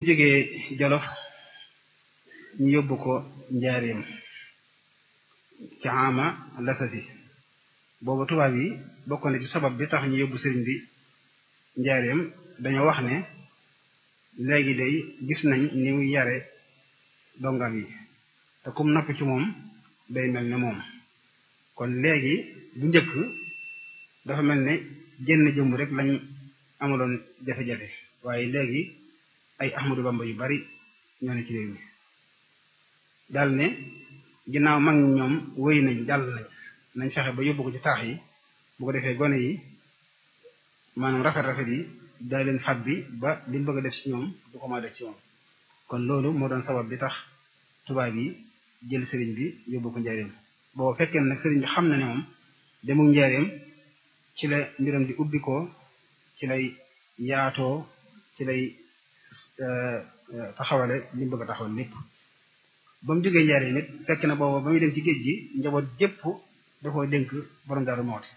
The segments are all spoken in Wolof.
jógee Jolof ñu yóbbu ko njaareem ci ama lasasi boobu tubaab yi bokk na ci sabab bi tax ñu yóbbu sëriñ bi njaareem dañoo wax ne léegi day gis nañ ni muy yare dongam yi te kum napp ci moom day mel ne moom kon léegi bu njëkk dafa mel ne jenn jëmm rek lañ amaloon jafe-jafe waaye léegi ay Ahmadu Bamba yu bari ñoo ne ci réew mi daal ne ginnaaw mag ñi ñoom wéy nañ jàll nañ nañ fexe ba yóbbu ko ci taax yi bu ko defee gone yi maanaam rafet-rafet yi daal leen fat bi ba li mu bëgg a def ci ñoom du ko ma def ci moom kon loolu moo doon sabab bi tax tubaab yi jël sëriñ bi yóbbu ko njaareem boo fekkee nag sëriñ bi xam na ne moom demul njaareem ci la mbiram di ubbi ko ci lay yaatoo ci lay taxawale li mu bëgg a taxawal lépp ba mu jógee njaareem it fekk na booba ba muy dem ci géej gi njaboot jépp da koo dénk borom Daaru Muxti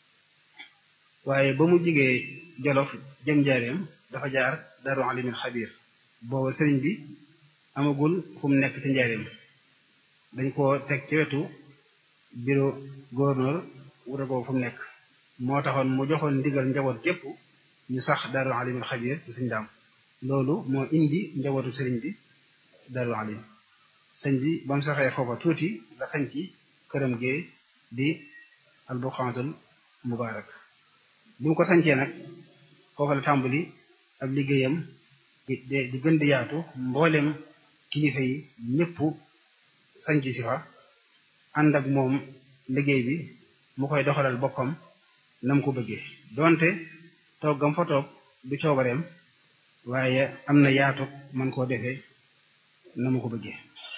waaye ba mu jógee Jolof jëm njaareem dafa jaar Daaru Alimul Xabiir booba sëriñ bi amagul fu mu nekk ci njaareem dañ koo teg ci wetu bureau gouverneur wuta ko fu mu nekk moo taxoon mu joxoon ndigal njaboot gépp ñu sax Daaru Alimul Xabiir ci suñ daam loolu moo indi njabootu sëriñ bi Daaru Alim sëñ bi ba mu saxee foofa tuuti la sañ ci këram gee di albuqaatul mubaarak bi mu ko sañcee nag foofa la tàmbali ak liggéeyam di di gën di yaatu mboolem kilifa yi ñëpp sañc si fa ànd ak moom liggéey bi mu koy doxalal boppam na mu ko bëggee donte toggam fa toog du coobareem waaye am na yaatu man koo defee na mu ko bëggee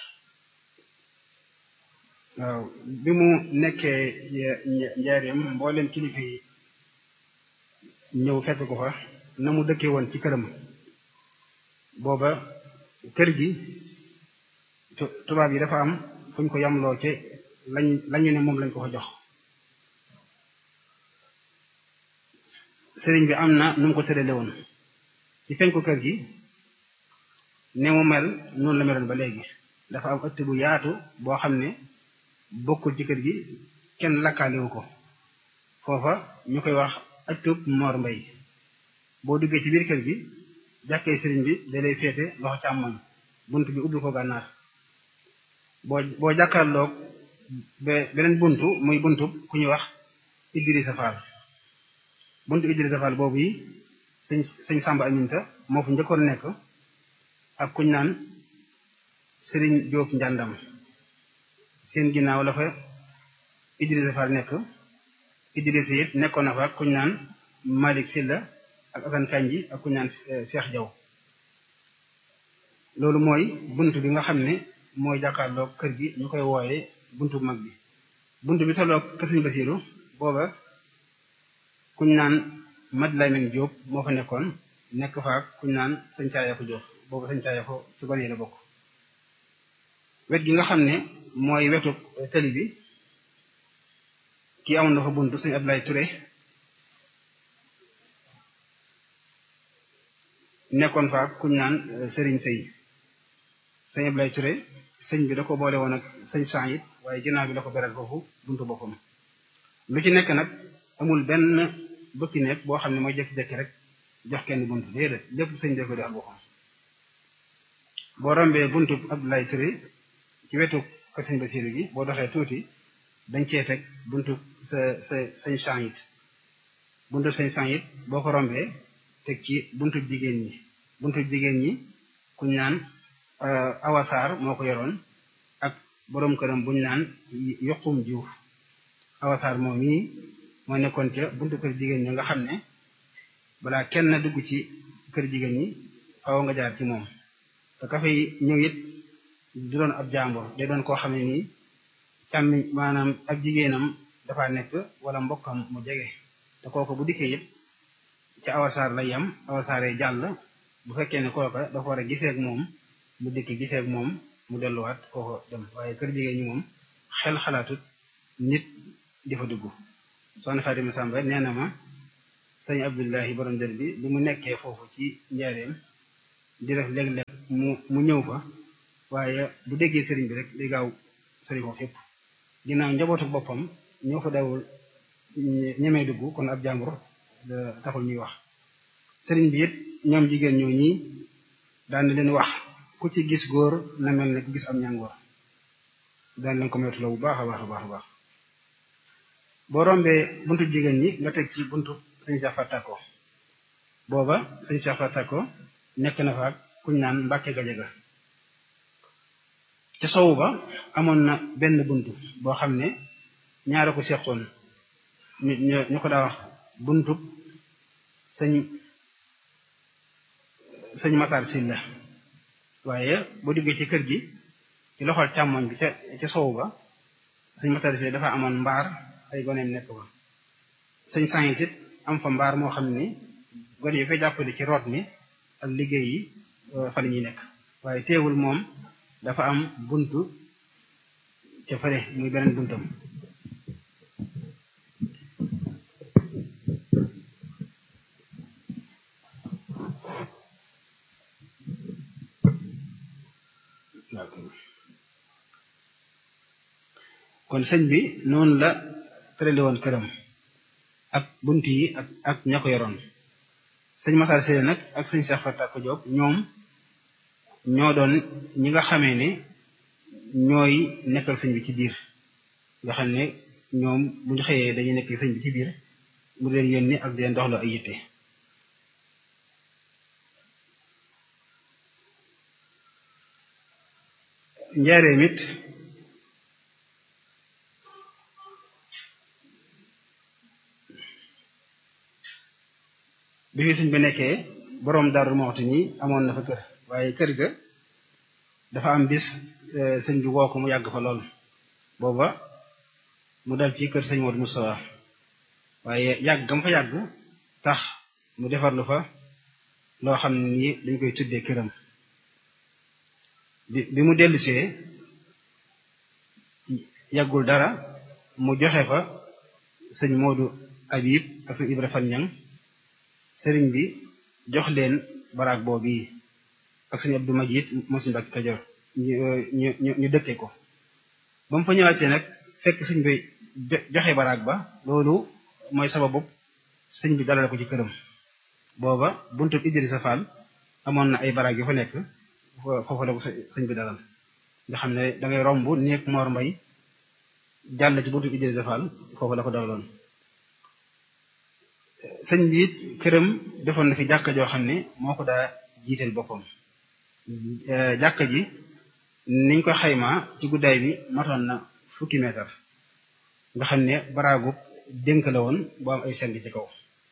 waaw bi mu nekkee njaareem mboolem kilifa yi ñëw fekk ko fa na mu dëkkee woon ci këram booba kër gi tubaab yi dafa am fuñ ko yamloo ci lañ lañu ne moom lañ ko fa jox sëriñ bi am na nu mu ko tërale woon ci penku kër gi ne mu mel noonu la meloon ba léegi dafa am ëtt bu yaatu boo xam ne bokkul ci kër gi kenn lakkaaliwu ko foofa ñu koy wax ëttub Mor Mbay boo duggee ci biir kër gi jàkkee sëriñ bi da lay féete loxo càmmoñ bunt bi ubbi ko gànnaar boo boo jàkkaarloog beneen buntu muy buntu ku ñuy wax Idrissa Fall buntu Idrissa Fall boobu yi sëñ sëñ Samba Aminta moo fu njëkkoon nekk ak kuñ naan sëriñ Jóob njàndam seen ginnaaw la fa Idrissa Fall nekk Idrissa it nekkoon na fa ak kuñ naan Malick Silla ak Assane Kanji ak kuñ naan Cheikh Diaw loolu mooy buntu bi nga xam ne mooy jàkkaarloog kër gi ñu koy wooyee buntu mag bi buntu bi tolloog kër Sëñ Basiiru booba kuñ naan Mad Lamin Jóob moo fa nekkoon nekk fa ak kuñ naan sëñ Caaya ko Jóob booba sëñ Caaya ko ci gone yi la bokk wet gi nga xam ne mooy wetu tali bi kii amoon na fa buntu sëñ Abdoulaye Touré nekkoon fa ak kuñ naan Serigne Sey sëñ Abdoulaye Touré sëñ bi da ko boole woon ak sëñ Saïd waaye ginnaaw bi da ko beral foofu buntu boppam lu ci nekk nag amul benn bëkki nekk boo xam ne mooy jékki-jékki rek jox kenn buntu déedéet lépp sëñ bee ko defal boppam boo rombee buntu Abdoulaye Touré ci wetu kër sëñ Basiru gi boo doxee tuuti dañ cee teg buntu sa sa sëñ Saïd buntu sëñ Saïd boo ko rombee teg ci buntu jigéen ñi buntu jigéen ñi kuñ naan awasaar moo ko yoroon ak boroom këram buñ naan yokkum juuf awasaar moom mii moo nekkoon ca buntu kër jigéen ñi nga xam ne balaa kenn dugg ci kër jigéen ñi faaw nga jaar ci moom te ka fay ñëw it du doon ab jàmbur day doon koo xam ne nii càmmiñ maanaam ab jigéenam dafa nekk wala mbokkam mu jege te kooku bu dikkee it ci awasaar la yem awasaaree jàll bu fekkee ne kooka dafa war a gisee ak moom mu dikk gisee ak moom mu delluwaat kooko dem waaye kër jigéen ñi moom xel xalaatut nit di fa dugg soxna Fatima Samba nee na ma sëñ Abdullahi borom dër bi bi mu nekkee foofu ci njaareem di def léeg-léeg mu mu ñëw fa waaye bu déggee sëriñ bi rek day gaaw sëriñ foofu yëpp ginnaaw njabootu boppam ñoo fa dawul ñemee dugg kon ab jàmbur taxul ñuy wax sëriñ bi it ñoom jigéen ñoo ñii daan leen wax ku ci gis góor na mel ne ku gis am ñàngoor daan leen ko moytu la bu baax a baax a baax a baax boo rombee buntu jigéen ñi nga teg ci buntu sëñ Cheikh Fatako booba sëñ Cheikh Fatako nekk na fa ak kuñ naan Mbàkke Gajaga ca sowu ba amoon na benn buntu boo xam ne ñaara ko seqoon ñu ñu ko daa wax buntu sëñ sëñ Matar Silla waaye boo diggee ci kër gi ci loxol càmmoñ bi ca ca sowu ba sëñ Matar Silla dafa amoon mbaar ay goneem nekk ba sëñ sànit it am fa mbaar moo xam ni gone yi koy jàppale ci root mi ak liggéey yi fa la ñuy nekk waaye teewul moom dafa am buntu ca fële muy beneen buntam kon sëñ bi noonu la tërale woon këram ak bunt yi ak ak ña ko yoroon sëñ Masar Seye nag ak sëñ Cheikh Fatak Diop ñoom ñoo doon ñi nga xamee ne ñooy nekkal sëñ bi ci biir nga xam ne ñoom bu ñu xëyee dañuy nekk sëñ bi ci biir mu leen yónni ak di leen doxloo ay yitte njaareem it bi fi sëñ bi nekkee boroom Daaru Muxti nii amoon na fa kër waaye kër ga dafa am bis sëñ bi woo ko mu yàgg fa lool booba mu dal ci kër sëñ Modou Moustapha waaye yàgg gam fa yàgg tax mu defarlu fa loo xam ne nii dañ koy tuddee këram bi bi mu dellusee yàggul dara mu joxe fa sëñ Modou Habib ak sëñ Ibra Fan Ñang sëriñ bi jox leen baraag boobu yi ak sëñ Abdou Majid moom suñu Mbàkke Kajoor ñu ñu ñu dëkkee ko ba mu fa ñëwaatee nag fekk sëñ bi joxe baraag ba loolu mooy sababu sëñ bi dalal ko ci këram booba buntu Idrissa Fall amoon na ay baraag yu fa nekk foofu la ko sëñ bi dalal nga xam ne da ngay romb néeg Mor Mbay jàll ci buntu Idrissa Fall foofu la ko dalaloon sëñ bi it këram defoon na fi jàkka joo xam ne moo ko daa jiiteel boppam jàkka ji niñ ko xaymaa ci guddaay bi matoon na fukki meetar nga xam ne baraagu dénk la woon bu am ay seng ci kaw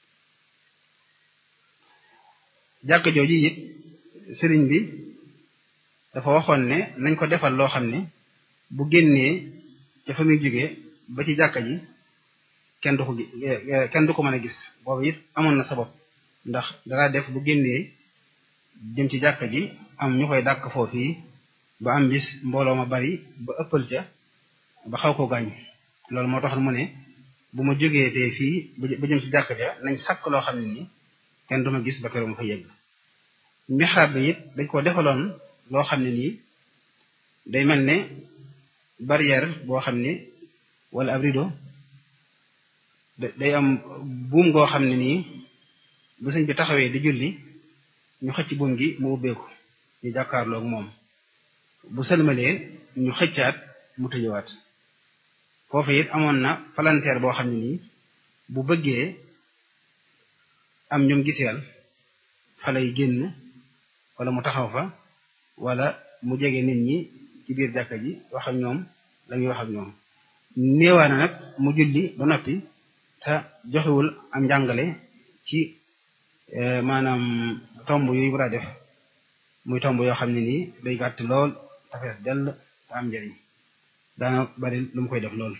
jàkka jooju it sëriñ bi dafa waxoon ne nañ ko defal loo xam ne bu génnee ca fa muy jógee ba ci jàkka ji kenn du ko kenn du ko mën a gis boobu it amoon na sabab ndax dara def bu génnee jëm ci jàkka ji am ñu koy dàkk foofu yi ba am bis mbooloo ma bari ba ëppal ca ba xaw ko gaañ loolu moo tax mu ne bu ma jógee tee fii ba jëm ci jàkka ja nañ sàkk loo xam ne nii kenn du ma gis ba keroog ma fa yegg mixraab bi it dañ ko defaloon loo xam ne nii day mel ne barrière boo xam ne wala ab rideau day am buum goo xam ne nii bu sëñ bi taxawee di julli ñu xëcc buum gi mu ubbeeku ñu jàkkaarloog moom bu sëlmalee ñu xëccaat mu tëjëwaat foofu it amoon na palanteer boo xam ne nii bu bëggee am ñum giseel fa lay génn wala mu taxaw fa wala mu jege nit ñi ci biir jàkka ji wax ak ñoom la muy wax ak ñoom néewaa na nag mu julli ba noppi te joxewul am njàngale ci maanaam tomb yooyu war a def muy tomb yoo xam ne nii day gàtt lool te fees dell te am njëriñ daana bari lu mu koy def lool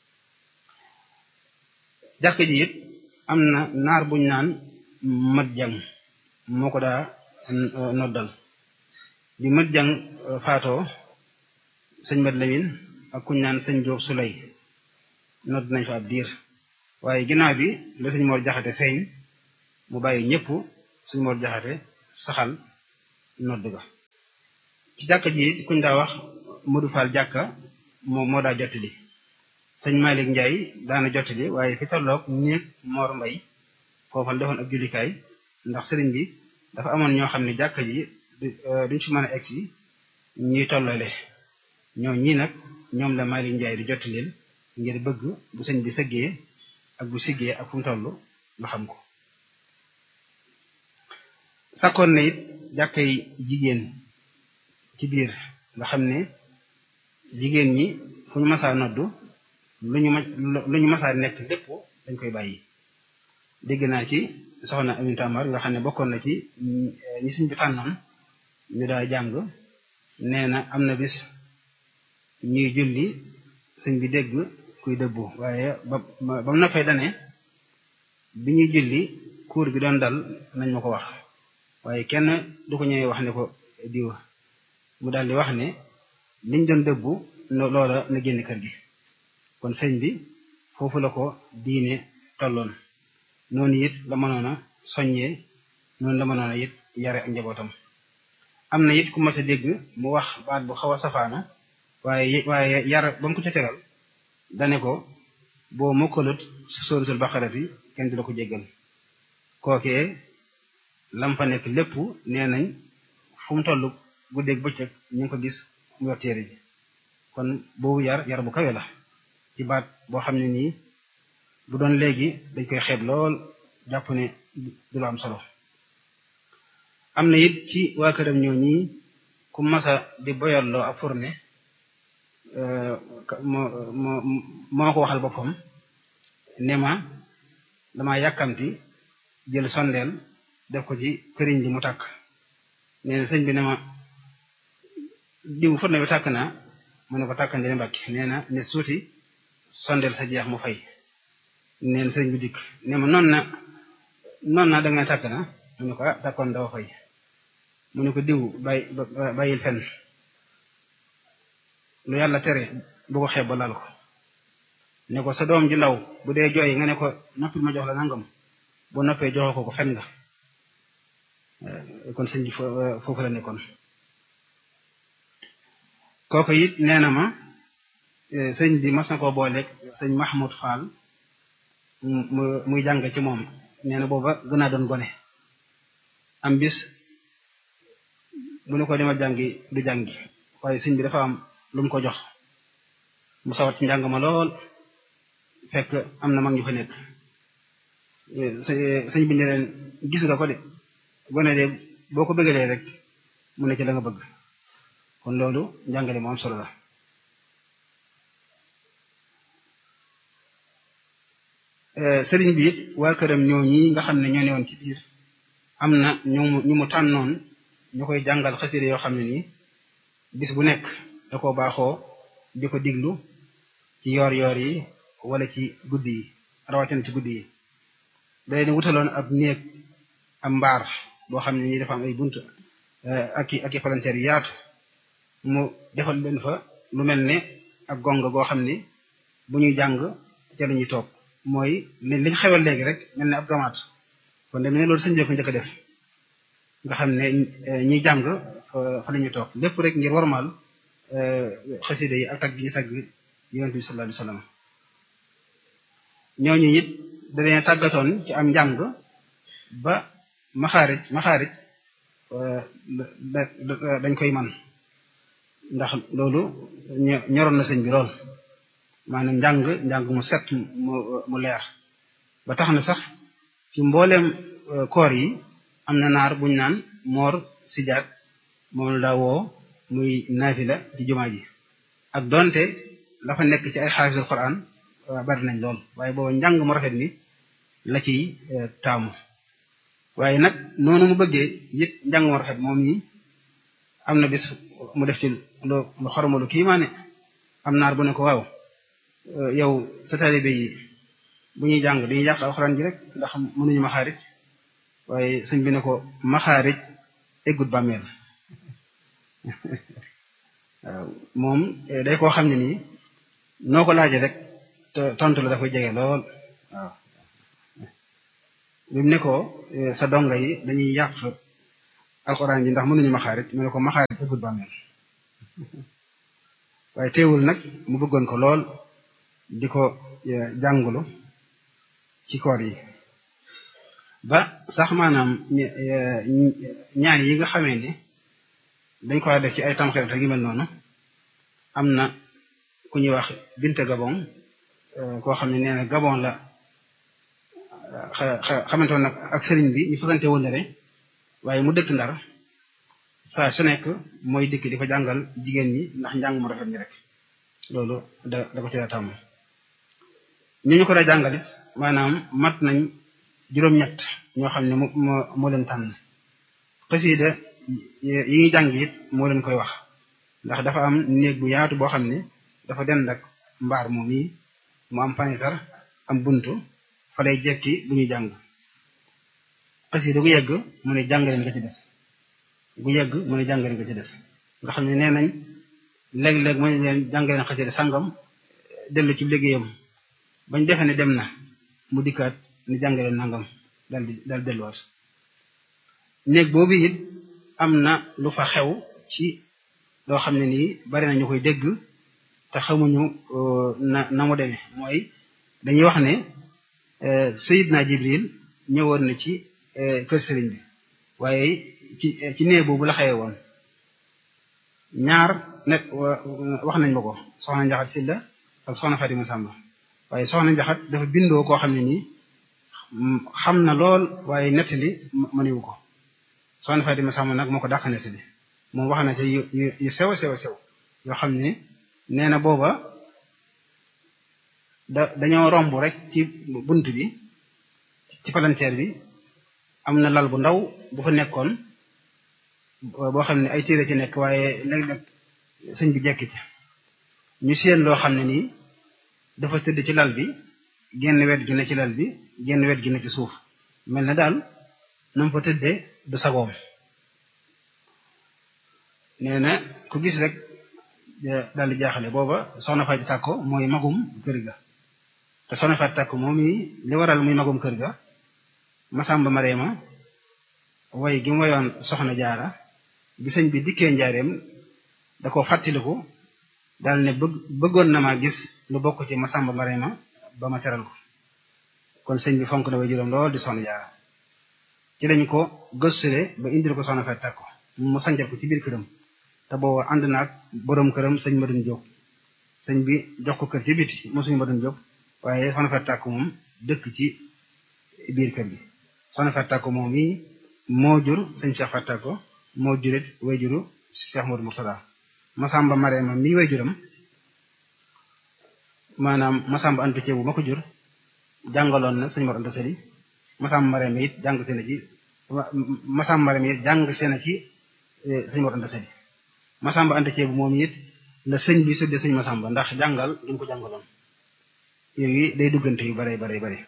jàkk ji it am na naar buñ naan mat jang moo ko daa noddal bi mat jang faatoo sëñ mat lamin ak kuñ naan sëñ Jóob Sulay nodd nañ fa ab diir waaye ginnaaw bi la sëñ Mor Jaxate feeñ mu bàyyi ñëpp sëñ Mor Jaxate saxal nodd ga ci jàkka ji kuñ daa wax Modou Fall jàkka moo moo daa jottali sëñ Malick Ndiaye daana jottali waaye fi tolloog néeg Mor Mbay foofa la defoon ab jullikaay ndax sëriñ bi dafa amoon ñoo xam ne jàkka ji duñ fi mën a egsi ñuy tollale ñoo ñii nag ñoom la Malick Ndiaye di jottalil ngir bëgg bu sëñ bi sëggee ak bu siggee ak fu mu toll nga xam ko sakkoon na it jàkkay jigéen ci biir nga xam ne jigéen ñi fu ñu masaa noddu lu ñu ma lu ñu masaa nekk lépp dañ koy bàyyi dégg naa ci soxna Aminata Amar nga xam ne bokkoon na ci ñi suñ bi tànnoon ñu daa jàng nee na am na bis ñuy julli sëñ bi dégg kuy dëbbu waaye ba ba mu noppee dane bi ñuy julli kuur gi doon dal nañ ma ko wax waaye kenn du ko ñëwee wax ne ko diwa mu daal di wax ne liñ doon dëbbu loola na génn kër gi kon sëñ bi foofu la ko diine tolloon noonu it la mënoon a soññee noonu la mënoon a it yare ak njabootam am na it ku mas a dégg mu wax baat bu xaw a safaana waaye waaye yar ba mu ko ca tegal dane ko boo mokkalut sóoratul baqarati kenn du la ko jéggal kookee lam fa nekk lépp nee nañ fu mu toll guddeeg bëccëg ñu ngi ko gis mu yor téere bi kon boobu yar yar bu kawe la ci baat boo xam ne nii bu doon léegi dañ koy xeeb lool jàpp ne du la am solo am na it ci waa këram ñoo ñii ku masa di boyalloo ak fourne moo moo moo ko waxal boppam ne ma dama yàkkamti jël sondeel def ko ci këriñ bi mu tàkk nee na sëñ bi ne ma diw fourne bi tàkk naa mu ne ko tàkkandi ne mbàkki nee na ne suuti sondeel sa jeex mu fay nee na sëñ bi dikk ne ma noon na noon naa da nga tàkk na mu ne ko ah tàkkoon dafa fay mu ne ko diw bàyyi bàyyil fenn lu yàlla tere bu ko xeeb ba laal ko ne ko sa doom ju ndaw bu dee jooy nga ne ko noppil ma jox la nangam bu noppee joxoo ko ko fen nga kon sëñ bi foofu la nekkoon kooku it nee na ma sëñ bi mas na koo booleeg sëñ Mahmoud Fall mu muy jàng ci moom nee na booba gën a doon gone am bis bu ne ko demal jàngi du jàngi waaye sëñ bi dafa am lu mu ko jox mu sawat ci njàng ma lool fekk am na mag ñu fa nekk sëñ bi ne leen gis nga ko de gone de boo ko bëggalee rek mu ne ci la nga bëgg kon loolu njàngale mu am solo la sëriñ bi it waa këram ñoo ñi nga xam ne ñoo newoon ci biir am na ñu mu ñu mu tànnoon ñu koy jàngal xasida yoo xam ne nii bis bu nekk da ko baaxoo di ko diglu ci yoor yoor yi wala ci guddi yi rawatina ci guddi yi day ne wutaloon ab néeg am mbaar boo xam ne nii dafa am ay bunt ak i ak i palanteer yu yaatu mu defal leen fa lu mel ne ak gonga goo xam ne bu ñuy jàng ca la ñuy toog mooy liñ xewal léegi rek mel ne ab gamaat kon de ne loolu sëñ bi ko njëkk a def nga xam ne ñiy jàng fa la ñuy toog lépp rek ngir warmal xasida yi ak tagg gi ñu tagg yonent bi sallallahu alayhi wasallam ñooñu it da leen tàggatoon ci am njàng ba maxaarij maxaarij dañ koy man ndax loolu ñoroon na sëñ bi lool maanaam njàng njàng mu set mu mu leer ba tax na sax ci mbooleem koor yi am na naar buñ naan moor sijaat moom la daa woo muy naafila ci jumaa ji ak donte la fa nekk ci ay xaafisul quran bari nañ lool waaye booba njàng mu rafet mi la ciy taamu waaye nag noonu mu bëggee it njàng mu rafet moom yi am na bis mu def ci lu lu xoromalu kii maa ne am naar bu ne ko waaw yow sa taalibe yi bu ñuy jàng dañuy yàq alxuraan ji rek ndax mënuñu maxaarij waaye sëñ bi ne ko maxaarij eggut bàmmeel waaw moom day koo xam ne nii noo ko laaje rek tontu la dafay jege lool waaw bi mu ne ko sa donga yi dañuy yàq alxuraan ji ndax mënuñu maxaarit mu ne ko maxaarit ëggut bàmmeel waaye teewul nag mu bëggoon ko lool di ko jàngulu ci koor yi ba sax maanaam ñaan yi nga xamee ne dañ ko def ci ay tamxarit ak yu mel noonu am na ku ñuy wax binte gabon koo xam ne nee na gabon la xamante woon nag ak sëriñ bi ñu fasante wëllëre waaye mu dëkk ndar saa su nekk mooy dikk di ko jàngal jigéen ñi ndax njàng mu rafet ñi rek loolu da da ko ci la tàmm ñu ñu ko daa jàngalit maanaam mat nañ juróom-ñett ñoo xam ne moo moo leen tànn xasida yi ñuy jàng it moo leen koy wax ndax dafa am néeg bu yaatu boo xam ne dafa dend ak mbaar moom yi mu am panitar am buntu fa lay jekki bu ñuy jàng xasida gu yegg mu ne jàngaleen nga ci des gu yegg mu ne jàngaleen nga ci des nga xam ne nee nañ léeg-léeg mu ne leen jàngaleen xasida sàngam dellu ci liggéeyam bañ defe ne dem na mu dikkaat ni jàngaleen nangam dal di dal delluwaat néeg boobu it am na lu fa xew ci loo xam ne nii bari na ñu koy dégg te xamuñu na na mu demee mooy dañuy wax ne Sayyidna Jibril ñëwoon na ci kër sëriñ bi waaye ci ci néeg boobu la xewe woon ñaar nekk wax nañ ma ko soxna Njaxat Silla ak soxna Fatima Samba waaye soxna Njaxat dafa bindoo koo xam ne nii xam na lool waaye nettali mëniwu ko soxna Fatima Samba nag moo ko dàq nettali moom wax na ci yu yu sew sew sew yoo xam ne nee na booba da dañoo romb rek ci bunt bi ci palanteer bi am na lal bu ndaw bu fa nekkoon boo xam ne ay téere ci nekk waaye léeg-léeg sëñ bi jekki ci ñu seen loo xam ne nii dafa tëdd ci lal bi genn wet gi ne ci lal bi genn wet gi ne ci suuf mel na daal nam fa tëddee du sagoom nee na ku gis rek daal di jaaxale booba soxna Faati Tàkko mooy magum kër ga te soxna Faati Tàkko moom yi li waral muy magum kër ga Masamba Mareema way gi mu wayoon soxna jaara bi sëñ bi dikkee njaareem da ko fàttaliku daal ne bëgg bëggoon na maa gis lu bokk ci Masamba Mareema ba ma teral ko kon sëñ bi fonk na way juróom lool di soxna jaara ci lañ ko gëstule ba indil ko soxna Faati Tàkko mu sanjal ko ci biir këram te boobu ànd na ak boroom këram sëñ Madun Jóob sëñ bi jox ko kër ci biti moom sëñ Madun Jóob waaye soxna Faati Tàkko moom dëkk ci biir kër gi soxna Faati Tàkko moom yi moo jur sëñ Cheikh Faati Tàkko moo jurit way juru Cheikh Modou Murtada Masamba Mareema mii way juram maanaam Masamba Anta Ceebu ma ko jur jàngaloon na sëñ Mor Anta Sali Masamba Mareema it jàng seen ci Masamba Mareema it jàng seen ci sëñ Mor Anta Sali Masamba Anta Ceebu moom it la sëñ bi sudde sëñ Masamba ndax jàngal li mu ko jàngaloon yooyu day duggante yu bare bare bare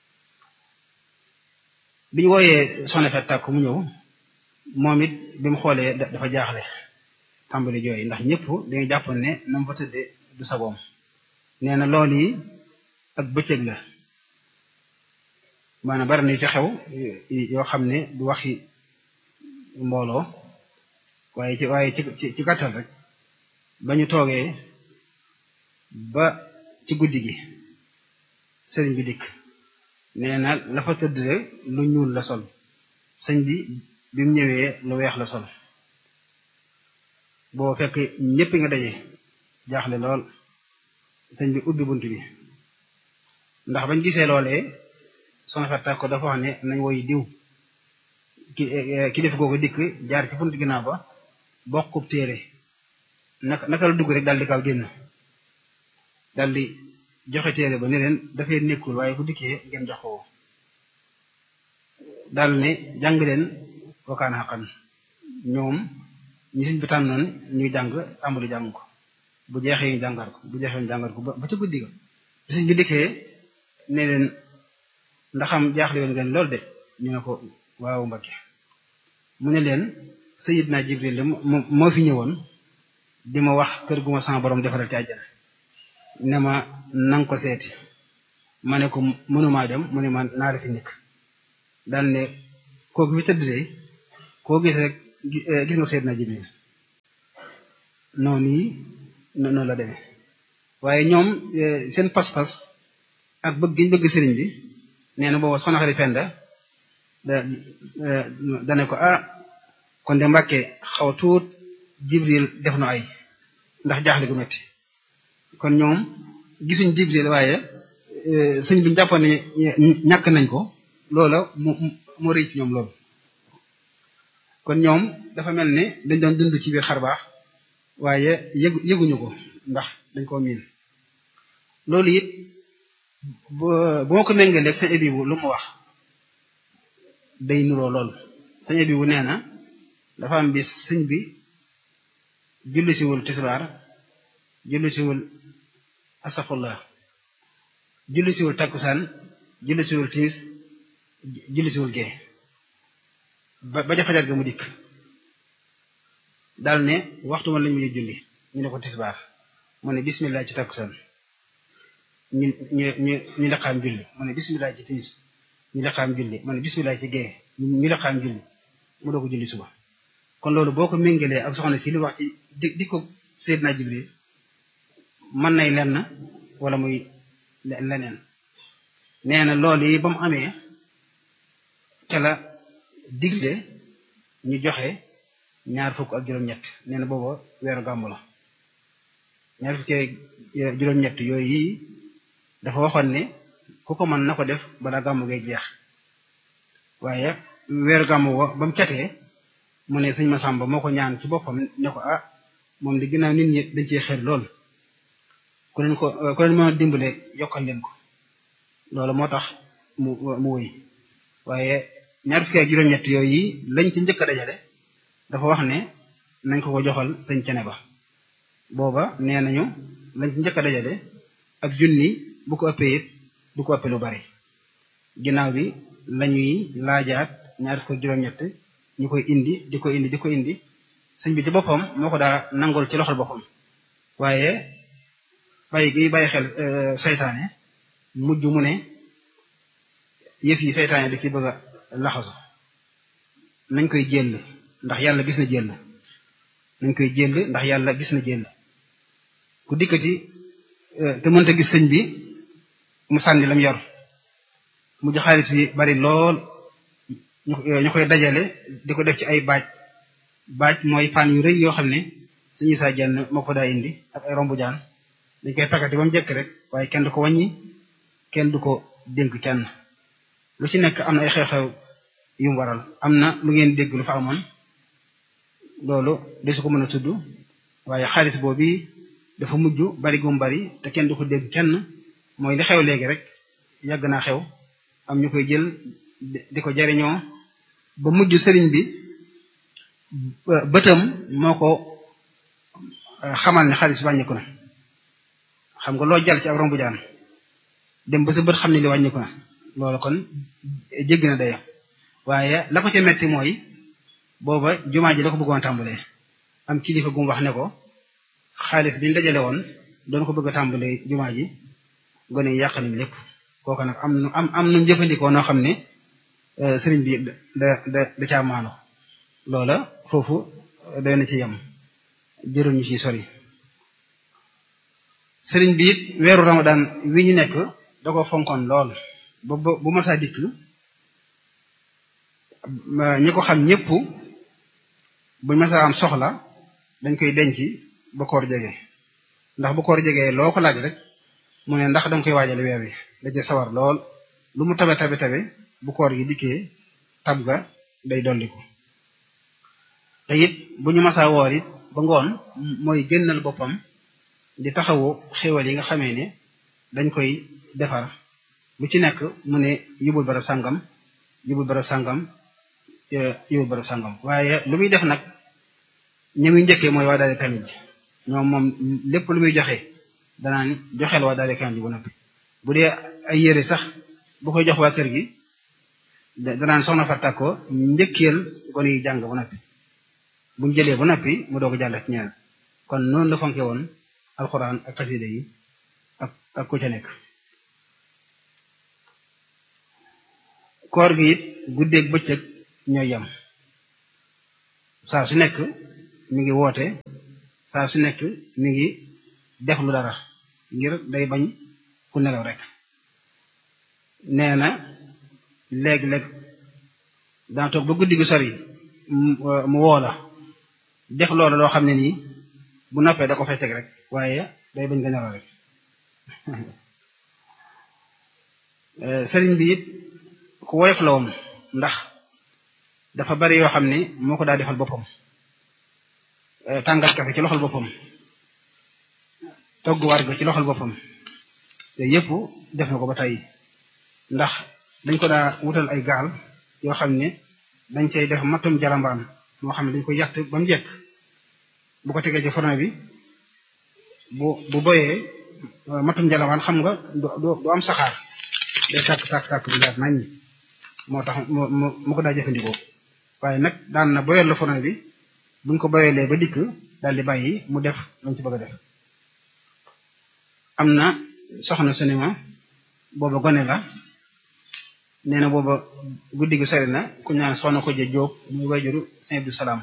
bi ñu wooyee soxna Faati Tàkko mu ñëw moom it bi mu xoolee dafa jaaxle tàmbali jooy ndax ñëpp dañuy jàppoon ne na mu fa tëdde du sagoom nee na loolu yi ak bëccëg la maanaam bari na yu ci xew yoo xam ne du waxi mbooloo waaye ci waaye ci ci gàttal rek ba ñu toogee ba ci guddi gi sëriñ bi dikk nee na la fa tëdd lu ñuul la sol sëñ bi bi mu ñëwee lu weex la sol boo fekk ñëpp nga daje jaaxle lool sëñ bi ubbi bunt bi ndax bañ gisee loolee soxna Faati Tàkko dafa wax ne nañ woy diw ki ki def googu dikk jaar ci bunt ginnaaw ba bokkub téere naka naka la dugg rek daal di kaw génn daal di joxe téere ba ne leen dafay nekkul waaye bu dikkee ngeen jox ko daal ne jàng leen wakaana xaqan ñoom ñi siñ bi tànnoon ñuy jàng tàmbali jàng ko bu jeexee ñu jàngar ko bu jeexee ñu jàngar ko ba ca guddi ga bi siñ bi dikkee ne leen ndaxam jaaxle woon ngeen lool de ñu ne ko waaw Mbakke mu ne leen Sayyidna Jibril de moo fi ñëwoon di ma wax kër gu ma sama borom defaral ci àjjana ne ma nang ko seeti ma ne ko mënumaa dem mu ne ma naara fi nekk daan ne kooku fi tëdd de koo gis rek gis nga Seydina Jibril noonu yi noonu la demee waaye ñoom seen pas-pas ak bëgg giñ bëgg sëriñ bi nee na booba soxna Xari Penda da dane ko ah kon de Mbàkke xaw tuut Jibril def na ay ndax jaaxle gu metti kon ñoom gisuñ Jibril waaye sëñ bi ñu jàppoon ne ñàkk nañ ko loola mu moo rëy ci ñoom loolu kon ñoom dafa mel ne dañ doon dund ci biir xar baax waaye yëgu yëguñu ko ndax dañ koo miin loolu it bu ma ko méngaleeg sëñ Ebibu lu mu wax day nuroo loolu sëñ Ebibu nee na dafa am bis sëñ bi julli siwul tisbaar julli siwul asafullah julli siwul takkusaan julli siwul timis julli siwul gee ba ba ja fajar ga mu dikk daal ne waxtu man lañu mujj julli ñu ne ko tisbaar mu ne bismillah ci takkusaan ñu ñu ñu ñu laqaam julli mu ne bismillah ci timis ñu laqaam julli mu ne bismillah ci gee ñu laqaam julli mu doo ko julli suba kon loolu boo ko méngalee ak soxna si li wax ci di di ko Seydina Jibril mën nay lenn wala muy leneen nee na loolu yi ba mu amee ca la digle ñu joxe ñaar fukk ak juróom-ñett nee na booba weeru gàmmu la ñaar fukk juróom-ñett yooyu yi dafa waxoon ne ku ko mën na ko def balaa gàmmu ngay jeex waaye weeru gàmmu wa ba mu catee mu ne sëñ Masamba moo ko ñaan ci boppam ne ko ah moom di ginnaaw nit ñi dañ cee xër lool ku leen ko ku leen mën a dimbale yokkal leen ko loolu moo tax mu mu wëy waaye ñaar fukki ak juróom-ñett yooyu yi lañ ci njëkk a dajale dafa wax ne nañ ko ko joxal sëñ cene ba booba nee nañu lañ ci njëkk a dajale ab junni bu ko ëppee it du ko ëppee lu bari ginnaaw bi lañuy laajaat ñaar fukki ak juróom-ñett ñu koy indi di ko indi di ko indi sëñ bi ci boppam moo ko daa nangol ci loxol boppam waaye bàyyi gi bàyyi xel saytaane mujj mu ne yëf yi saytaane da ci bëgg a laxasu nañ koy jël ndax yàlla gis na jël nañ koy jël ndax yàlla gis na jël ku dikkati te mënta gis sëñ bi mu sànni lam yor mujj xaalis bi bari lool ñu koy dajale di ko def ci ay baaj baaj mooy paan yu rëy yoo xam ne suñu saa jenn moo ko daa indi ak ay rombu jaan dañ koy pakkati ba mu jëkk rek waaye kenn du ko wàññi kenn du ko dénk kenn lu ci nekk am na ay xew-xew yu mu waral am na lu ngeen dégg lu fa amoon loolu de su ko mën a tudd waaye xaalis boobu dafa mujj bari gum bari te kenn du ko dégg kenn mooy li xew léegi rek yàgg naa xew am ñu koy jël di ko jariñoo ba mujj sëriñ bi bëtam moo ko xamal ne xaalis bi wàññiku na xam nga loo jàll ci ak rombu jaan dem ba sa bët xam ne li wàññiku na loolu kon jéggi na dayo waaye la ko ca metti mooy booba jumaa ji la ko bëggoon tàmbalee am kilifa gu mu wax ne ko xaalis bi ñu dajale woon doon ko bëgg a tàmbalee jumaa ji gone yi yàq nañ lépp kooku nag am nu am am nu jëfandikoo noo xam ne sëriñ bi da da da caa maano loola foofu doy na ci yem jërul ñu ci sori sëriñ bi it weeru ramadan wi ñu nekk da ko fonkoon lool ba bu masaa dikk ñi ko xam ñëpp buñ masaa am soxla dañ koy denc ba koor jege ndax bu koor jegee loo ko laaj rek mu ne ndax danga koy waajale weer wi da ci sawar lool lu mu tabe tabe tabe bu koor gi dikkee tab ga day dolliku te it bu ñu masaa woor it ba ngoon mooy génnal boppam di taxawu xéwal yi nga xamee ne dañ koy defar lu ci nekk mu ne yóbbul barab sàngam yóbbul barab sàngam yóbbul barab sàngam waaye lu muy def nag ñi muy njëkkee mooy waa daale kamil ji ñoom moom lépp lu muy joxe danaan joxeel waa daale kamil ji bu noppi bu dee ay yére sax bu koy jox waa kër gi danaan soxna fa tàkko njëkkeel gone yi jàng bu noppi buñ jëlee bu noppi mu doog a jàll ci ñaar kon noonu la fonke woon alxuraan ak xasida yi ak ak ku ca nekk koor gi it guddeeg bëccëg ñooy yem saa su nekk mi ngi woote saa su nekk mi ngi def lu dara ngir day bañ ku nelaw rek nee na léeg-léeg daa toog ba guddi gu sori mu woo la def loolu loo xam ne nii bu noppee da ko fay teg rek waaye day bañ nga nelaw rek sëriñ bi it ku woyof la woon ndax dafa bari yoo xam ne moo ko daa defal boppam tàngal kafe ci loxol boppam togg warga ci loxol boppam te yëpp def na ko ba tey ndax dañ ko daa wutal ay gaal yoo xam ne dañ cay def matum jarambaan moo xam ne dañ ko yàtt ba mu jekk bu ko tegee ci forno bi bu bu boyee matum jarambaan xam nga du am saxaar day tàkk tàkk tàkk bu leer nañ moo tax mu mu ko daa jëfandikoo waaye nag daan na boyal la forno bi buñ ko boyalee ba dikk daal di bàyyi mu def lañ ci bëgg a def am na soxna su ne ma booba gone la nee na booba guddi gu sori na ku ñaan soxna ko je jóob muy wayjuru Sëñ Abdou Salaam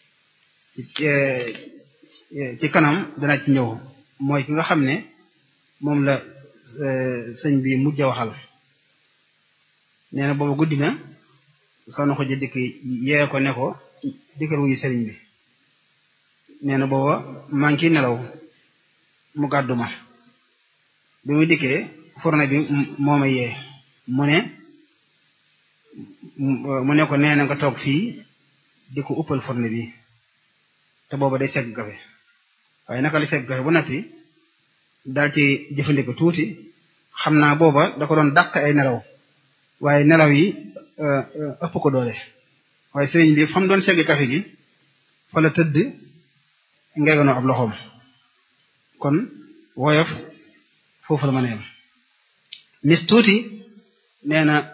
ci kanam dana ci ñëw mooy ki nga xam ne moom la sëñ bi mujj a waxal nee na booba guddi na soxna ko je dikk yee ko ne ko dikkal wuyu sëriñ bi nee na booba maa ngi nelaw mu gàddu ma bi muy dikkee fourne bi moo ma yee mu ne mu ne ko nee na nga toog fii di ko uppal fourne bi te booba day segg kafe waaye naka la segg kafe bu nappi daal ci jëfandikoo tuuti xam naa booba da ko doon dàq ay nelaw waaye nelaw yi ëpp ko doole waaye sëriñ bi fa mu doon segg kafe gi fa la tëdd ngeeganoo ab loxoom kon woyof foofu la mën a yem nis tuuti nee na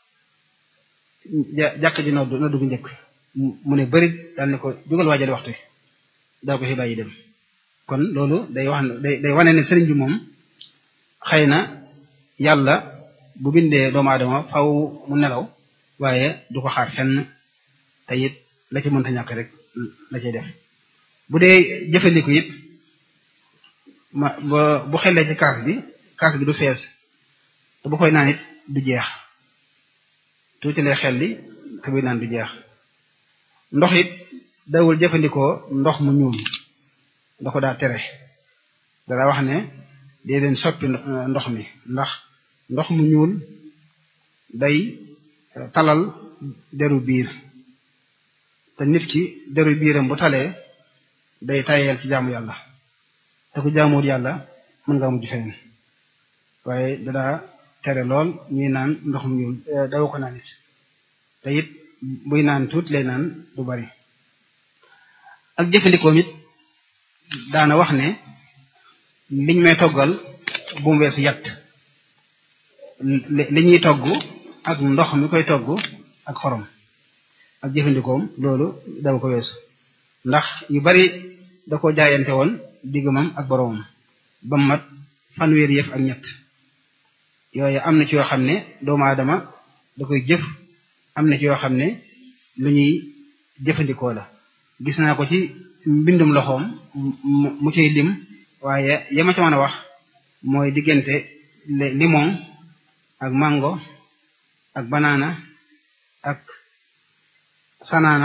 jàkk ji noddu noddu gu njëkk mu ne bëri daal ne ko jugal waajal waxtu daal ko fi bàyyi dem kon loolu day wax day day wane ne sëriñ bi moom xëy na yàlla bu bindee doomu aadama faw mu nelaw waaye du ko xaar fenn te it la ci mënta ñàkk rek la cay def bu dee jëfandiku it ma bu xellee ci kaas bi kaas bi du fees te bu koy naan it du jeex tuuti lay xel li te buy naan du jeex ndox it dawul jëfandikoo ndox mu ñuul da ko daa tere dara wax ne dee leen soppi ndox mi ndax ndox mu ñuul day talal deru biir te nit ki deru biiram bu talee day tayeel ci jaamu yàlla te ku jaamuwul yàlla mën nga mujj feneen waaye dadaa tere lool ñuy naan ndox mu ñuul daw ko naan it te it buy naan tuuti lay naan du bari ak jëfandikoom it daana wax ne liñ may toggal bu mu weesu yatt li ñuy togg ak ndox mi koy togg ak xorom ak jëfandikoom loolu daw ko weesu ndax yu bari da ko jaayante woon diggamam ak boroomam ba mat fanweeri yëf ak ñett yooyu am na ci yoo xam ne doomu aadama da koy jëf am na ci yoo xam ne lu ñuy jëfandikoo la gis naa ko ci mbindum loxoom mu ciy lim waaye yama ca mën a wax mooy diggante limon ak mango ak banana ak sanaana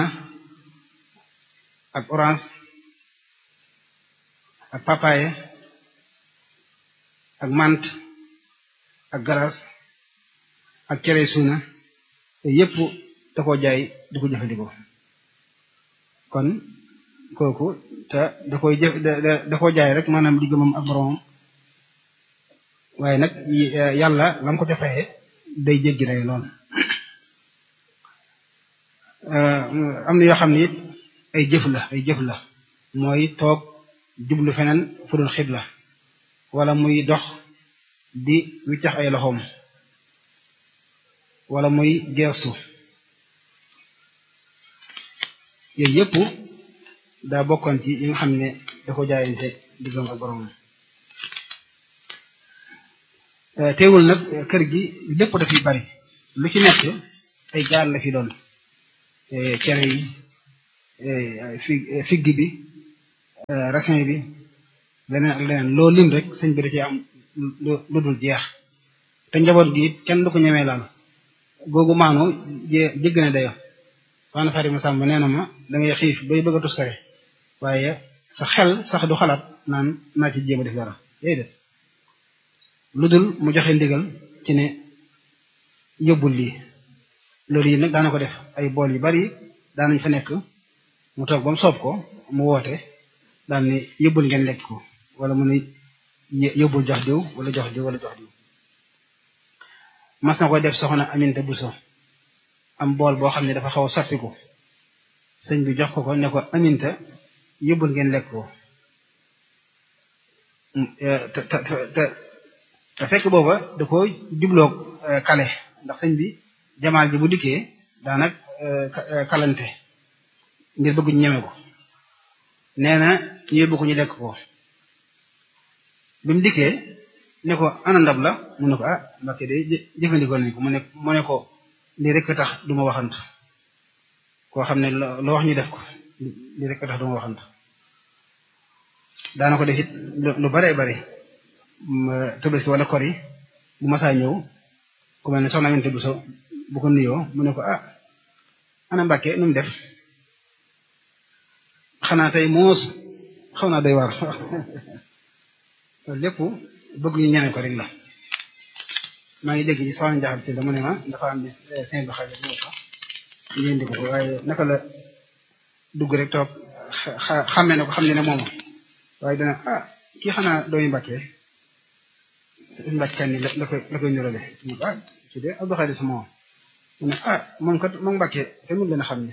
ak orange ak papaye ak mant ak galas ak cere suuna te yépp da koo jaay di ko jëfandikoo kon kooku te da koy jëf da koo jaay rek maanaam diggamam ak boromam waaye nag yàlla lam ko ca faye day jéggi day lool am na yoo xam ne it ay jëf la ay jëf la mooy toog jublu feneen fudul xibla wala muy dox di wiccax ay loxoom wala muy geestu yooyu yëpp daa bokkoon ci yi nga xam ne da ko jaayante diggam ak borom teewul nag kër gi lépp dafiy bari lu ci nekk ay jaar la fi doon cere yi fig figg bi raisin bi leneen ak leneen loo lim rek sëñ bi da ci am lu dul jeex te njaboot gi it kenn du ko ñemee laal googu maanu jé jégg na dayo soxna Fatima Samb nee na ma da ngay xiif bay bëgg a tuskare waaye sa xel sax du xalaat naan naa ci jéem a def dara yooyu def lu dul mu joxe ndigal ci ne yóbbul lii loolu yi nag daana ko def ay bool yu bari daanañ fa nekk mu toog ba mu soob ko mu woote daal ni yóbbul ngeen lekk ko wala mu ne yóbbul jox diw wala jox diw wala jox diw mas na ko def soxna Aminta Buso am bool boo xam ne dafa xaw a sottiku sëñ bi jox ko ko ne ko Aminta yóbbul ngeen lekk ko te te te te fekk booba da ko jubloog kale ndax sëñ bi jamaal ji bu dikkee daanak kalante ngir bëgg ñu ñeme ko nee na ñu yóbbu ko ñu lekk ko bi mu dikkee ne ko ana ndab la mu ne ko ah Mbàkke de jëfandikoo nañ ko mu ne mu ne ko lii rek tax du ma waxantu koo xam ne loo wax ñu def ko lii rek tax du ma waxantu daana ko def it lu bare bare Tabaski wala kor yi bu masaa ñëw ku mel ne soxna Aminta Buso bu ko nuyoo mu ne ko ah ana Mbàkke nu mu def xanaa tey moos xaw naa doy waar loolu lépp bëgg ñu ñeme ko rek la maa ngi dégg ci soxna Njaxate si dama ne ma dafa am bis cinq bi xale ñëw sax ngeen di ko waaye naka la dugg rek toog xàmmee na ko xam ne ne moom waaye dana ah kii xanaa dooyu Mbàkke Mbàkke kan ni la la koy la koy nurale ah ci de Abdou Khadir sama moom mu ne ah moom kat moom Mbàkke te mun leen a xam ne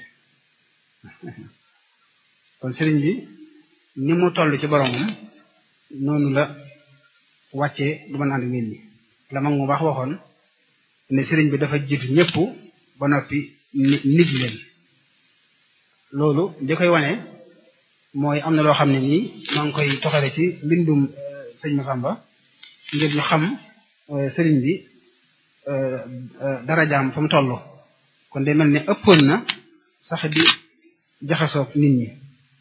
kon sëriñ bi ni mu toll ci boromam noonu la wàccee du mën ànd nit ñi la mag mu baax waxoon ne sëriñ bi dafa jiitu ñëpp ba noppi nit leen loolu di koy wane mooy am na loo xam ne nii maa ngi koy toxale ci mbindum sëñ Masamba ngir ñu xam sëriñ bi darajaam fa mu toll kon day mel ne ëppoon na sax di jaxasoog nit ñi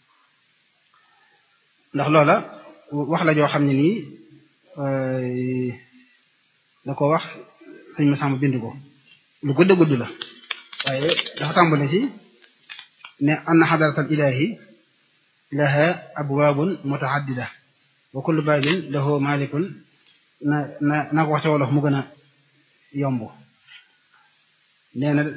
ndax loola wax la joo xam ne nii da ko wax sëñ Masamba bind ko lu gudd gudd la waaye dafa tàmbale ci ne anna xadaratal ilahi laha abwaabun mutaaddida wa kullu baabin lahu malikun na na naa ko wax ca wolof mu gën a yomb nee na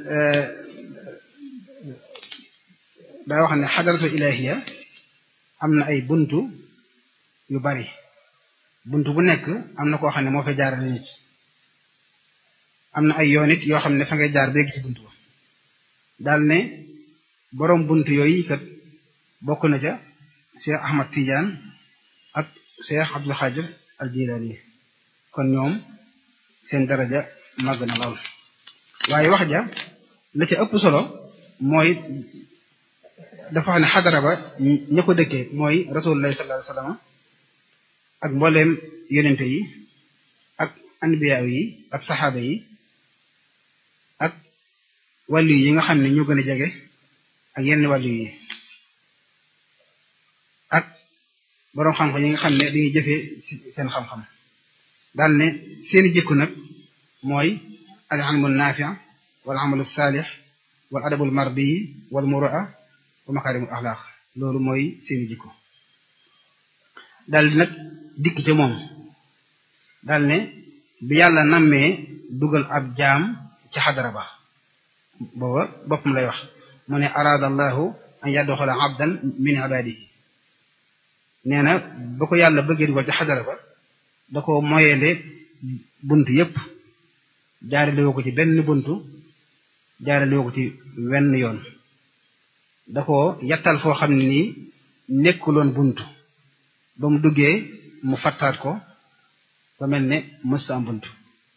daa wax ne xadaratul ilahiya am na ay buntu yu bari buntu bu nekk am na koo xam ne moo fay jaarale nit am na ay yoon it yoo xam ne fa ngay jaar béegi ci buntu ba daal ne boroom buntu yooyu kat bokk na ca Cheikh Ahmad Tidiane ak Cheikh Abdul Xaadir al Jilaani kon ñoom seen daraja màgg na lool waaye wax ja la ca ëpp solo mooy dafa wax ne xadara ba ña ko dëkkee mooy rasulullah sallallahu alayhi wasallam ak mbooleem yonente yi ak anbiyaaw yi ak saxaaba yi ak wàllu yi nga xam ne ñoo gën a jege ak yenn wàllu yi ak boroom xam-xam yi nga xam ne dañuy jëfee seen xam-xam daal ne seeni jikko nag mooy al ilmu naafi' wal amalu saalix wal adabul mardi wal muraa wa makaarimul axlaaq loolu mooy seeni jikko daal di nag dikk ca moom daal ne bi yàlla nammee dugal ab jaam ci xadara ba booba boppam lay wax mu ne araada allahu an yadxula abdan min ibadihi nee na ba ko yàlla bëggee dugal ci xadara ba da ko moyele bunt yépp jaarale woo ko ci benn buntu jaarale woo ko ci wenn yoon da ko yattal foo xam ne nii nekkuloon buntu ba mu duggee mu fattaat ko ba mel ne mës am buntu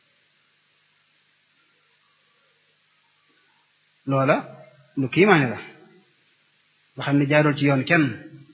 loola lu kiimaane la nga xam ne jaarul ci yoon kenn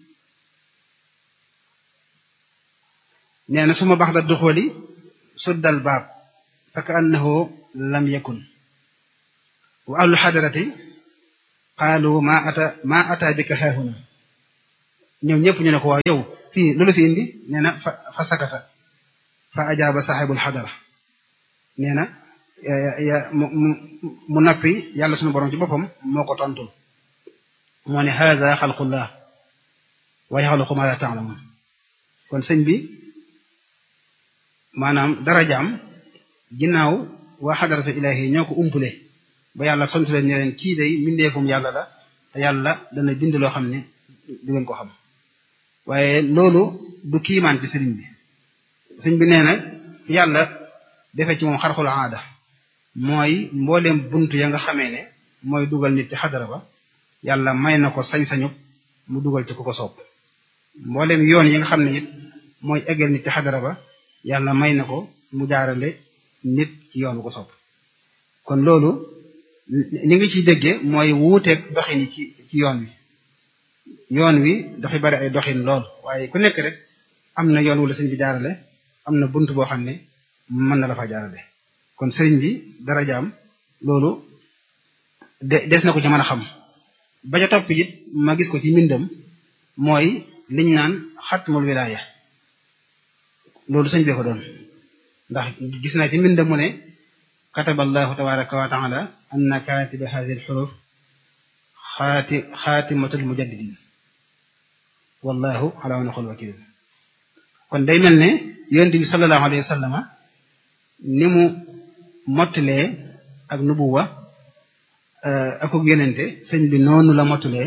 nee na suma bax da duxooli suddal baab fa ka annahu lam yakun wa ahlu xadarati qaalu ma ata ma ata bika haahuna ñoom ñëpp ñu ne ko waaw yow fii lu la fi indi nee na fa fa sakata fa ajaaba saaxibul xadara nee na ya mu mu nappi yàlla sunu borom ci boppam moo ko tontul moo ne haada xalqullah wa yaxluqu ma la taalamun kon sëñ bi maanaam darajaam ginnaaw waa xadaratu ilaahi ñoo ko umpule ba yàlla tontu leen ne leen kii day mbindeefum yàlla la te yàlla dana bind loo xam ne du ngeen ko xam waaye loolu du kiimaan ci sëriñ bi sëriñ bi nee na yàlla defee ci moom xarxul aada mooy mbooleem buntu ya nga xamee ne mooy dugal nit ci xadara ba yàlla may na ko sañ-sañu mu dugal ci ku ko soob mbooleem yoon yi nga xam ne it mooy eggal nit ci xadara ba yàlla may na ko mu jaarale nit ci yoon bu ko soob kon loolu li nga ciy déggee mooy wuuteeg doxin yi ci ci yoon wi yoon wi dafay bari ay doxin lool waaye ku nekk rek am na yoon wala sëñ bi jaarale am na bunt boo xam ne mën na la fa jaarale kon sëriñ bi darajaam loolu de des na ko ci mën a xam ba ca topp it ma gis ko ci mbindam mooy liñ naan xatmul wilaaya loolu sëñ bee ko doon ndax gis naa ci mbindam mu ne kataba allahu tabaraka wa taala anna katiba hadhihi alxuruf xaati xaatimatul mujaddidin wallahu ala wa naqul wakil kon day mel ne yonent bi sallallahu alayhi wa sallama ni mu mottalee ak nubuwa ak ak yonente sëñ bi noonu la mottalee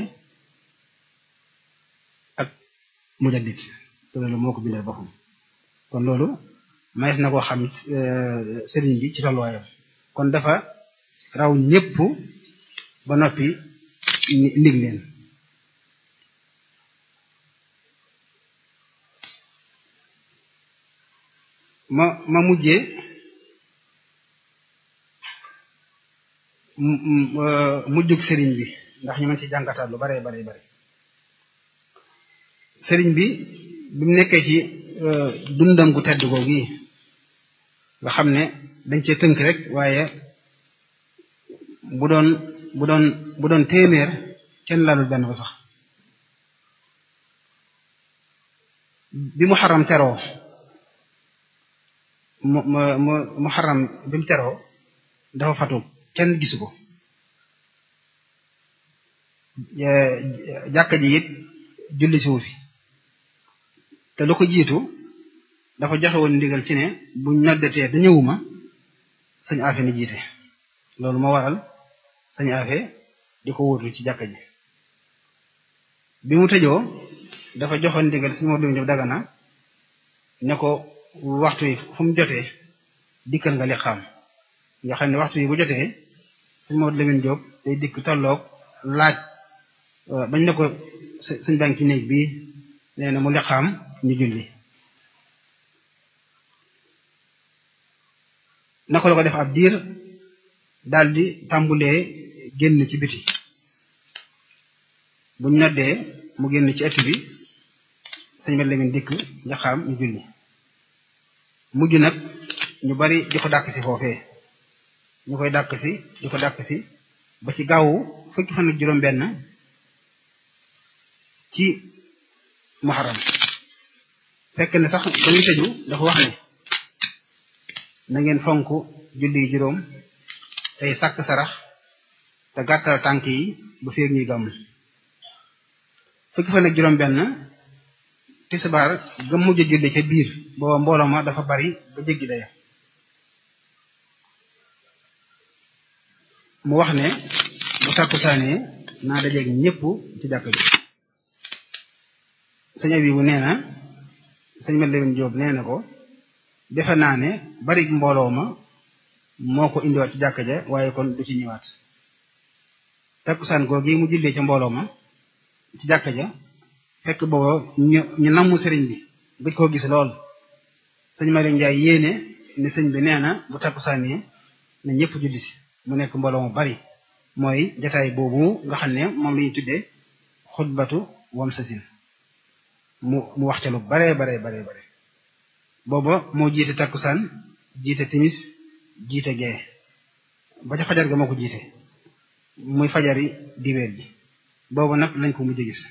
ak mujaddid te loolu moo ko bindal boppam kon loolu mayees na koo xam sëriñ bi ci tolluwaayam kon dafa raw ñépp ba noppi ndig leen ma ma mujjee mujjug sëriñ bi ndax ñu mën ci jàngataat lu bare bare bare sëriñ bi bi mu nekkee ci dundam gu tedd googu gi nga xam ne dañ cee tënk rek waaye bu doon bu doon bu doon téeméer kenn laalul benn ba sax bi mu xaram teroo mu mu mu xaram bi mu teroo dafa fatu kenn gisu ko jàkka ji it julli si wu fi te lu ko jiitu dafa joxe woon ndigal ci ne bu ñoddatee da ñëwuma sëñ afe ni jiite loolu moo waral sëñ afe di ko wóotu ci jàkka ji bi mu tëjoo dafa joxoon ndigal sëñ Mor Diouf Dagana ne ko waxtu yi fu mu jotee dikkal nga li xam nga xam ne waxtu yi bu jotee sëñ Mor Lamine Diop day dikk tolloog laaj bañ ne ko sëñ baa ngi ci néeg bii nee na mu liqaam ñu julli naka la ko def ab diir daldi tàmbulee génn ci biti buñ noddee mu génn ci ëtt bi sëñ Mat Lamin dikk liqaam ñu julli mujj nag ñu bari di ko dàkk si foofee ñu koy dàkk si di ko dàkk si ba ci gaawu fukki fan ak juróom benn ci muharram fekk ne sax ba muy tëju dafa wax ne na ngeen fonk julli juróom tey sàkk sarax te gàttal tànk yi ba feeg ñuy gàmm fukki fan ak juróom benn tisbaar ga mujj julli ca biir booba mbooloo ma dafa bari ba jéggi daya mu wax ne bu tàkkusaanee naa dajeeg ñépp ci jàkk ji sëñ abi bu nee na sëñ Mat Lamin Jóob nee na ko defe naa ne bari mbooloo ma moo ko indiwaat ci jàkk ja waaye kon du ci ñëwaat takkusaan googi mu jullee ca mbooloo ma ci jàkk ja fekk booba ñu ñu namm sëriñ bi bëj koo gis lool sëñ Malick Njaay yéene ne sëñ bi nee na bu takkusaanee na ñëpp julli si mu nekk mbooloo mu bari mooy jataay boobu nga xam ne moom la ñuy tuddee xutbatu wam sasin mu mu wax ca lu bare bare bare bare booba moo jiite takkusaan jiite timis jiite gee ba ca fajar ga moo ko jiite muy fajari dibeer ji boobu nag lañ ko mujj gis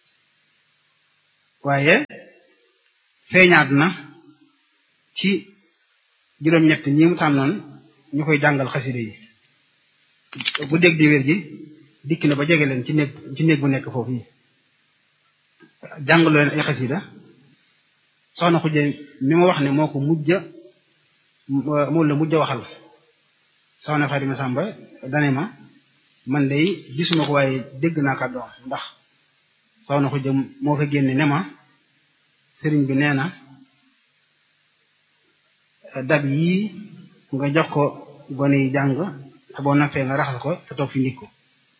waaye feeñaat na ci juróom-ñett ñi mu tànnoon ñu koy jàngal xaside yi bu dégg dibeer ji dikk na ba jege leen ci néeg ci néeg bu nekk foofu yi jàngaloo leen ay xasida soxna xujje mi ma wax ne moo ko mujj moom la mujj waxal soxna Fatima Samba dane ma man de gisuma ko waaye dégg naa kàddoom ndax soxna xujje moo fa génne ne ma sëriñ bi nee na dab yii nga jox ko gone yi jàng te boo nappee nga raxas ko te toog fi ndik ko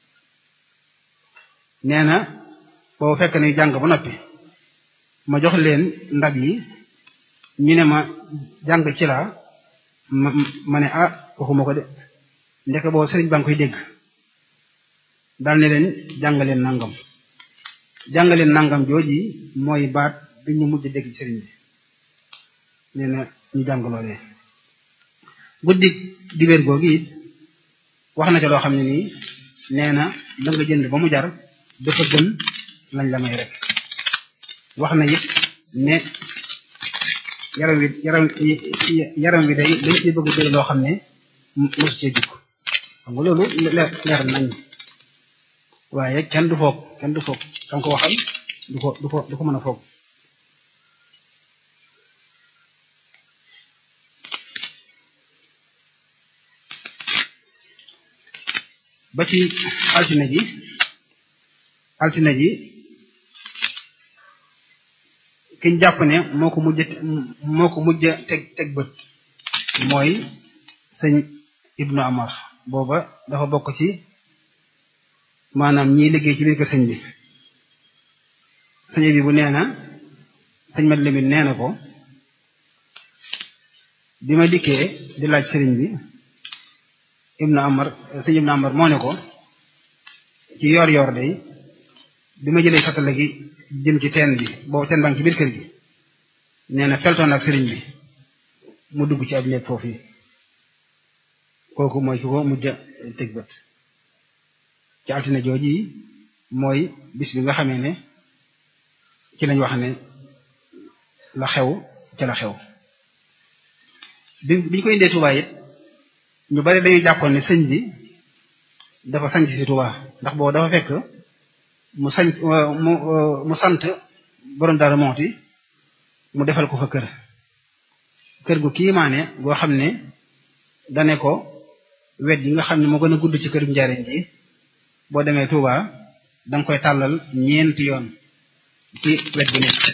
nee na boobu fekk na jàng ba noppi ma jox leen ndab yi ñu ne ma jàng ci laa ma ma ne ah waxuma ko de ndeke boobu sëriñ ba nga koy dégg daal ne leen jàngaleen nangam jàngaleen nangam jooji mooy baat bi ñu mujj dégg ci sëriñ bi nee na ñu jàng loolee guddi dibéer googu it wax na ca loo xam ne nii nee na la nga jënd ba mu jar dafa gën lañ la may rek wax na it ne yaram wi yaram yaram wi day dañ ci bëgg dégg loo xam ne mosu cee jukk xam nga loolu leer leer nañ waaye kenn du foog kenn du foog kam ko waxal du ko du ko du ko mën a foog ba ci altine ji altine ji kiñ jàpp ne moo ko mujj moo ko mujj teg teg bët mooy sëñ ibnu amar booba dafa bokk ci maanaam ñiy liggéey ci biir kër sëñ bi sëñ bi bu nee na sëñ mat lamit nee na ko bi ma dikkee di laaj sëriñ bi ibnu amar sëñ ibnu amar moo ne ko ci yor yor day bi ma jëlee satala gi jëm ci teen bi boobu teen baa ngi ci biir kër gi nee na feltoon ak sëriñ bi mu dugg ci ab néeg foofu yi kooku mooy ki ko mujj teg bët ci altine jooji mooy bis bi nga xamee ne ci lañ wax ne la xew ca la xew bi biñ koy indee Tuubaa it ñu bari dañuy jàppoon ne sëñ bi dafa sañc ci Tuubaa ndax boobu dafa fekk mu sañ mu mu sant borom Daaru Muxti mu defal ko fa kër kër gu kiimaane goo xam ne dane ko wet yi nga xam ne moo gën a gudd ci këru njariñ ji boo demee Touba danga koy tàllal ñeenti yoon ci wet gu nekk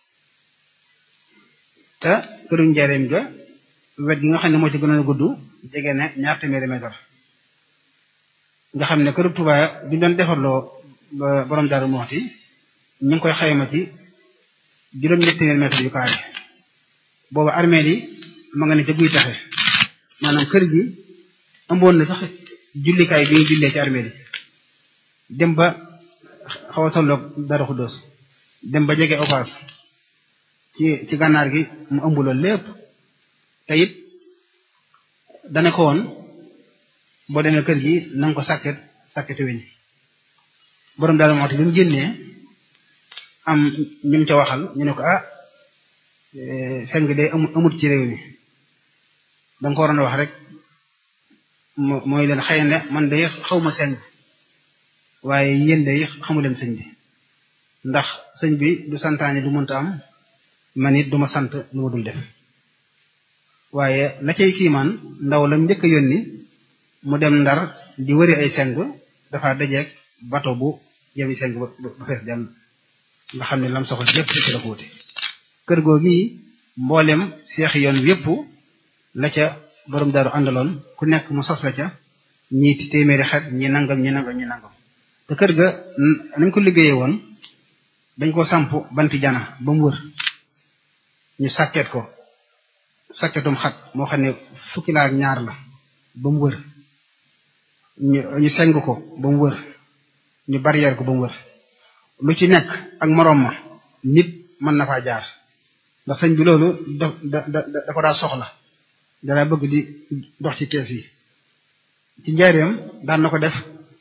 te këru njariñ ga wet gi nga xam ne moo ci gën a gudd jege ne ñaar téeméeri mètre nga xam ne këru Touba bi doon defarloo borom Daaru Muxti ñu ngi koy xayma ci juróom-ñetti téeméeri mètre yu kaare boobu armée yi ma nga ne ca guy taxe maanaam kër gi ëmboon na sax jullikaay bi ñu jullee ci armée yi dem ba xaw a tolloog dara xuddoos dem ba jege opaas ci ci gànnaar gi mu ëmb loolu lépp te it dane ko woon boo demee kër gi na nga ko sàkket sàkketu weñ borom daal moo tax bi mu génnee am ñu mu ca waxal ñu ne ko ah seng day amut ci réew mi danga ko waroon a wax rek mooy leen xëy na man day xaw ma seng waaye yéen day xamu leen sëñ bi ndax sëñ bi du santaane du mënta am man it duma sant lu ma dul def waaye la cay kiimaan ndaw la njëkk a yónni mu dem ndar di wëri ay seng dafa dajeeg bato bu yemi seng ba fees dell nga xam ne lam soxla lépp ci la ko wute kër googi mboolem seexi yoon yépp la ca borom daru àndaloon ku nekk mu sos la ca ñii téeméeri xet ñi nangam ñi nangam ñi nangam te kër ga nañ ko liggéeyee woon dañ ko samp banti jana ba mu wër ñu sàkket ko sàkketum xat moo xam ne fukki laa ak ñaar la ba mu wër ñu ñu seng ko ba mu wër ñu barrière ko ba mu wër lu ci nekk ak moroom ma nit mën na faa jaar ndax sëñ bi loolu da da da da ko daa soxla dara bëgg di dox ci kees yi ci njaareem daan na ko def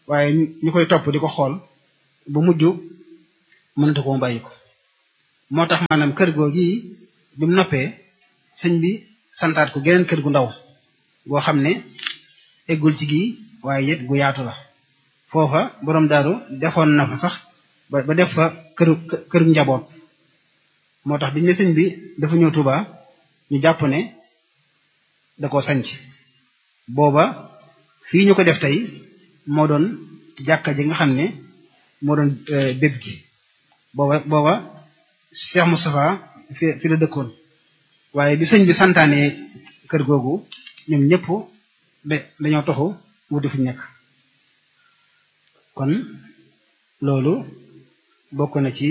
waaye ñu koy topp di ko xool ba mujj mënatu ko mu bàyyi ko moo tax maanaam kër goo gi bi mu noppee sëñ bi santaat ko geneen kër gu ndaw goo xam ne eggul ci gii waaye it gu yaatu la foofa borom daaru defoon na fa sax ba ba def fa këru këru njaboot moo tax biñ ne sëñ bi dafa ñëw Tuuba ñu jàpp ne da koo sanc booba fii ñu ko def tey moo doon jàkka ji nga xam ne moo doon béb gi booba booba Cheikh Moustapha fi fi la dëkkoon waaye bi sëñ bi santaane kër googu ñoom ñëpp da dañoo toxu wuti fu nekk kon loolu bokk na ci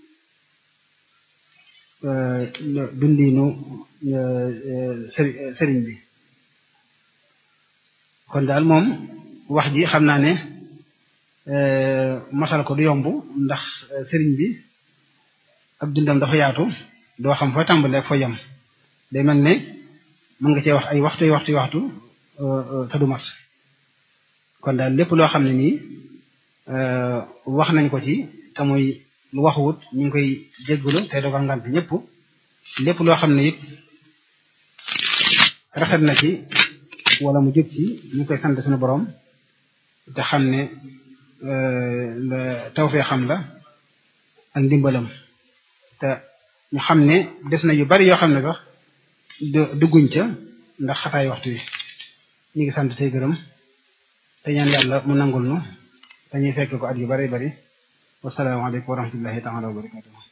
dundinu sëriñ bi kon daal moom wax ji xam naa ne masal ko du yomb ndax sëriñ bi ab dundam dafa yaatu doo xam fa tàmbalee ak fa yem day mel ne mën nga cee wax ay waxtu waxtu waxtu te du mat kon daal lépp loo xam ne nii wax nañ ko ci te muy lu waxuwut ñu ngi koy jéggulu te dogal ngant ñëpp lépp loo xam ne it rafet na ci wala mu jub ci ñu ngi koy sant suñu borom te xam ne tawfee xam la ak ndimbalam te ñu xam ne des na yu bari yoo xam ne sax dugguñ ca ndax xataay waxtu wi ñu ngi sant tey gërëm te ñaan yàlla mu nangul nu te ñuy fekk ko at yu bari bari wasalaamaaleykum wa rahmatullahi taala wa barakatuh